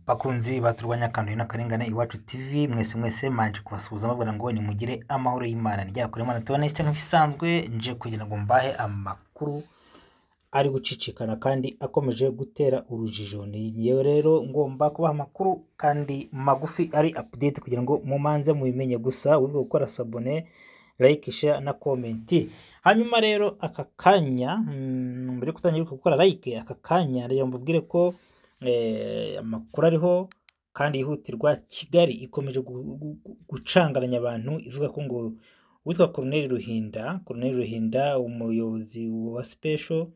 Bakunzi baturwanya akantu n'akarengane iwacu TV mwese mwese manje kubasuhuza mbabwira ngo nimugire amahoro y'Imana ryakure Imana tubanesite nk'ibisanzwe nje kugira ngo mbahe amakuru ari gucicikana kandi akomeje gutera urujijo niyo rero ngomba kubaha amakuru kandi magufi ari update kugira ngo mumanze mubimenye gusa wibuke gukora sabone like share na comment hanyuma rero aka kanya mm, mbere yo gutangira gukora like aka kanya rero mbabwire ko eh, amakuru ariho kandi yihutirwa kigali ikomeje gu- gu- gu- gucangaranya abantu ivuga ko ngo uwitwa Corneille Ruhinda Corneille Ruhinda umuyobozi wa special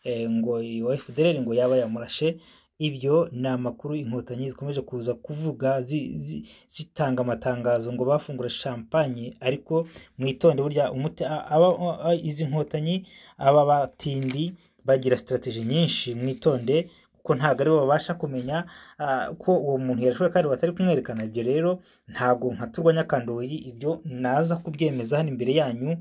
eh, ngo wa FPDR ngo yaba yamurashe ibyo ni amakuru inkotanyi zikomeje kuza kuvuga zi- zi- zitanga amatangazo ngo bafungura champagne ariko mwitonde burya umuti a- aba a- izi nkotanyi aba batindi bagira strategy nyinshi mwitonde kuko ntabwo aribo babasha kumenya ah, ko uwo muntu yarashoboye kandi batari kumwerekana ibyo rero ntabwo nka turwanya kandoyi ibyo naza kubyemeza hano imbere yanyu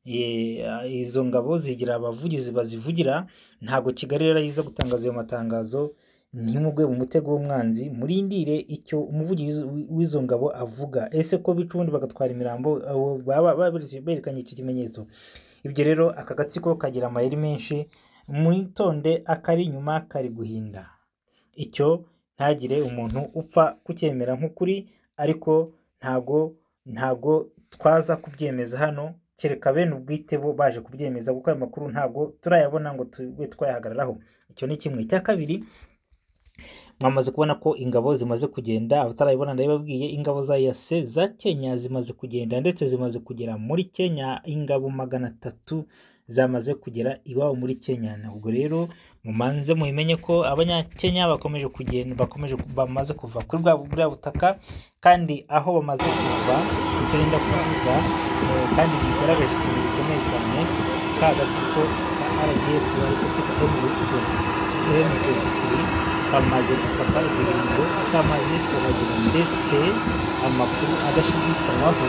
Eh, ah, izo ngabo zigira abavugizi bazivugira ntabwo kigali rero yiza gutangaza ayo matangazo ntimugwe mu mutego w'umwanzi murindire icyo umuvugizi w'i- w'izo ngabo avuga ese ko bica ubundi bagatwara imirambo abo baba baberetse- berekanye iki kimenyetso ibyo rero aka gatsiko kagira amayeri menshi mwitonde akari inyuma kari guhinda icyo ntagire umuntu upfa kucyemera nk'ukuri ariko ntago ntago twaza kubyemeza hano kereka bene ubwite bo baje kubyemeza kuko ayo makuru ntago turayabona ngo tube twayahagararaho icyo ni kimwe icya kabiri mwamaze kubona ko ingabo zimaze kugenda abatarabibona ndabibabwiye ingabo za yase za kenya zimaze kugenda ndetse zimaze kugera muri kenya ingabo magana atatu zamaze kugera iwabo muri kenya ntabwo rero mumanze mubimenye ko abanyakenya bakomeje kugenda bakomeje ku- bamaze kuva kuri bwa buriya butaka kandi aho bamaze kuva icyo nenda kuvuga eh, kandi bigaragaza ikintu gikomeye cyane ka gatsiko ka rdf bari gufite ko mu bihugu M23 bamaze gufata ibiringo bamaze kuhagera ndetse amakuru adashidikanywaho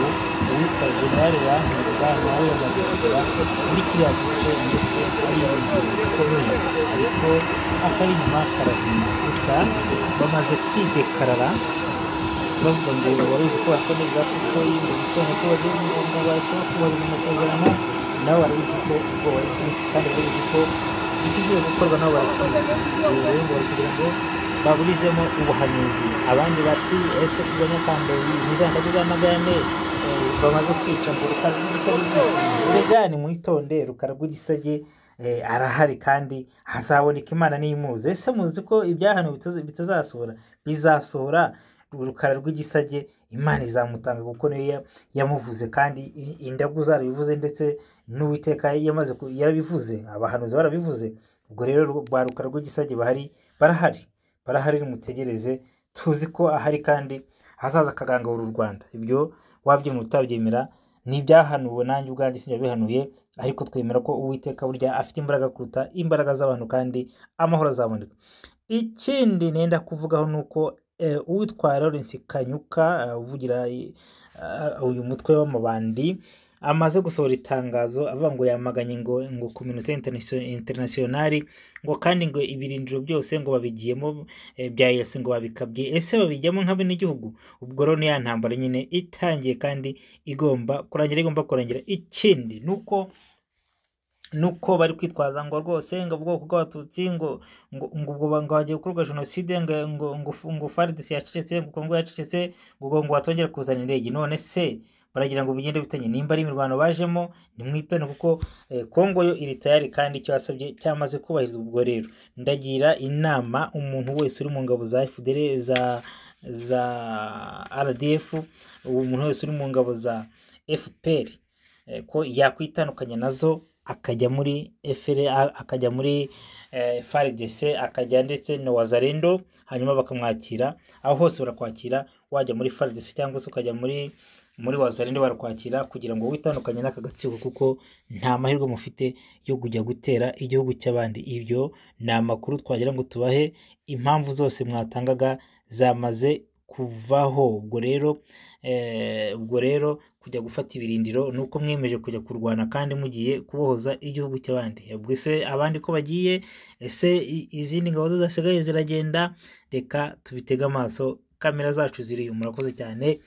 uwitwa generale wankunga nawe yamaze kugera muri kiriya gice ndetse ari ibintu bikomeye ariko akari inyuma karahima gusa bamaze kwidekarara bavuga ngo wari uzi ko bakomeye basukuye mu gitondo ko bagiye mu ngo basaba kubahiriza amasezerano nawe wari uzi ko ubwo wari bwinshi kandi wari uzi ko ikigiye gukorwa nabo barakizi ubu rero ngo bari kugira ngo baburizemo ubuhanuzi abandi bati ese kurwanya kandoyi ntizandaguzanagane bamaze kwica ngo rukara rw'igisage rwishimye urega ni mwitonde rukara rw'igisage eh, arahari kandi hazaboneka imana n'imuzi ese muzi ko ibyahano bitazasohora bizasohora urukara rw'igisage imana izamutanga kuko niyo ya- yamuvuze kandi i- indagu zarabivuze ndetse n'uwiteka yamaze ku- yarabivuze abahanuzi barabivuze ubwo rero ru- ba rukara rw'igisage bahari barahari barahari nimutegereze tuzi ko ahari kandi hazaza akagangahura u rwanda ibyo wabyemera utabyemera ni ibyahanuwe nanjye ubwanjye sinabihanuye ariko twemera ko uwiteka burya afite imbaraga kuruta imbaraga z'abantu kandi amahoro azaboneka ikindi nenda kuvugaho ni uko eh, uwitwa Lawrence Kanyuka eh, uvugira eh, uyu mutwe w'amabandi amaze gusohora itangazo avuga ngo yamaganye ngo ngo community internationale ngo kandi ngo ibirindiro byose ngo babigiyemo eh, bya yasi ngo babikabye ese babijyamo nk'abenegihugu ubwo rero ni ya ntambara nyine itangiye kandi igomba kurangira igomba kurangira ikindi ni uko nuko bari kwitwaza ngo rwose ngo ubwoko bw'abatutsi ngo ngo ngo ubwo ba- ngo hagiye gukorwa jenoside ngo ngo ngo fu- ngo FARDC yacecetse ngo Congo yacecetse ngo ngo ngo batongera kuzana indege none se baragira ngo bigende bitanye nimba ari imirwano bajemo nimwitone kuko eh, Congo yo iri tayari kandi icyo yasabye cyamaze kubahirizwa ubwo rero ndagira inama umuntu wese uri mu ngabo za FDL za za RDF umuntu wese uri mu ngabo za FPR eh, ko yakwitandukanya nazo akajya muri efere akajya muri eh, FARDC akajya ndetse na wazarendo hanyuma bakamwakira aho hose barakwakira wajya muri FARDC cyangwa se ukajya muri muri wazarendo barakwakira kugira ngo witandukanye n'aka gatsiko kuko nta mahirwe mufite yo kujya gutera igihugu cy'abandi ibyo ni amakuru twagira ngo tubahe impamvu zose mwatangaga zamaze kuvaho ubwo rero eh, ubwo rero kujya gufata ibirindiro ni uko mwiyemeje kujya kurwana kandi mugiye kubohoza igihugu cy'abandi ubwo ese abandi ko bagiye ese i- izindi ngabo zo zasigaye ziragenda reka tubitege amaso kamera zacu ziri murakoze cyane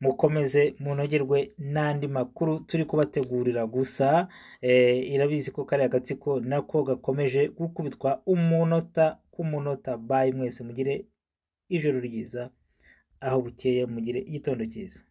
mukomeze munogerwe n'andi makuru turi kubategurira gusa eh, irabizi ko kariya gatsiko nako gakomeje gukubitwa umunota ku munota bayi mwese mugire ijoro ryiza aho bukeye mugire igitondo cyiza